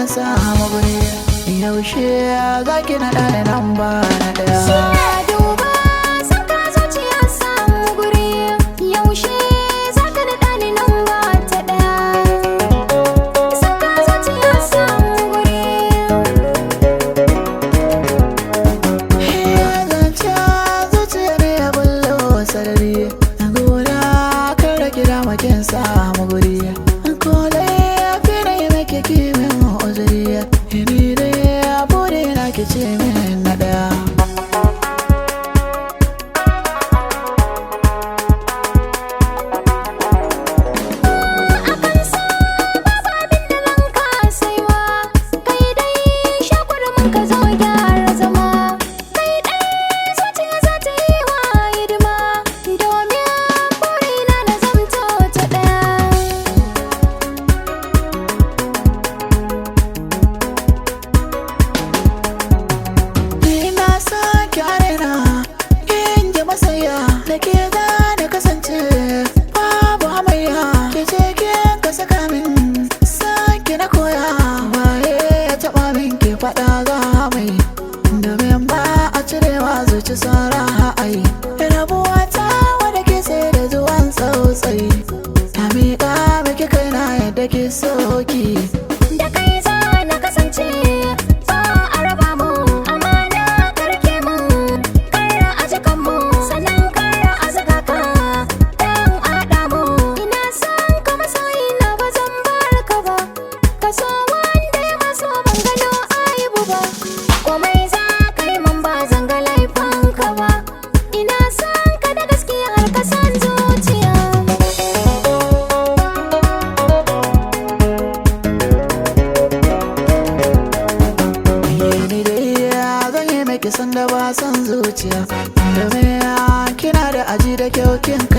samu guri yaushe za ki naɗa da nan ba na ɗaya Shi ya duba saka zuciya samu guri yaushe za ka daɗa ni nan ba ta ɗaya saka zuciya samu guri zance zuciya ne ya bullo sarari gona kan rage damakin samu guri ko dai ya fi na yi maki kimin uzuri ni dai ya bude na ki ce min na ɗaya akan sa babu abin da zan kasaiwa kai dai shakwarmin ka zo gyara zama kai dai zuciya za ta yi wa hidima domin burina na zamto ta ɗaya Ina sake arena in ji masaya da ke za da kasance babu hamayya ke ce ke ka saka min sake na koya waye ya taɓa min ke faɗa za mai domin ba a cirewa zuci sara ai rabuwa ta wadda ke sai da zuwan tsautsayi ta miƙa miki kaina yadda ke soki da kai za na kasance ba a raba mu amana karke mu kara a jikan mu sannan kara a saka ka dan ada mu ina son ka masoyi na ba zan bar ka ba ka so wanda ya maso ban gano aibu ba komai za ka yi mun ba zan ga laifin ka ba ina son ka da gaskiya har ka san zuciya ni dai zan yi maki sanda ba san zuciya domin kina da aji da kyau kin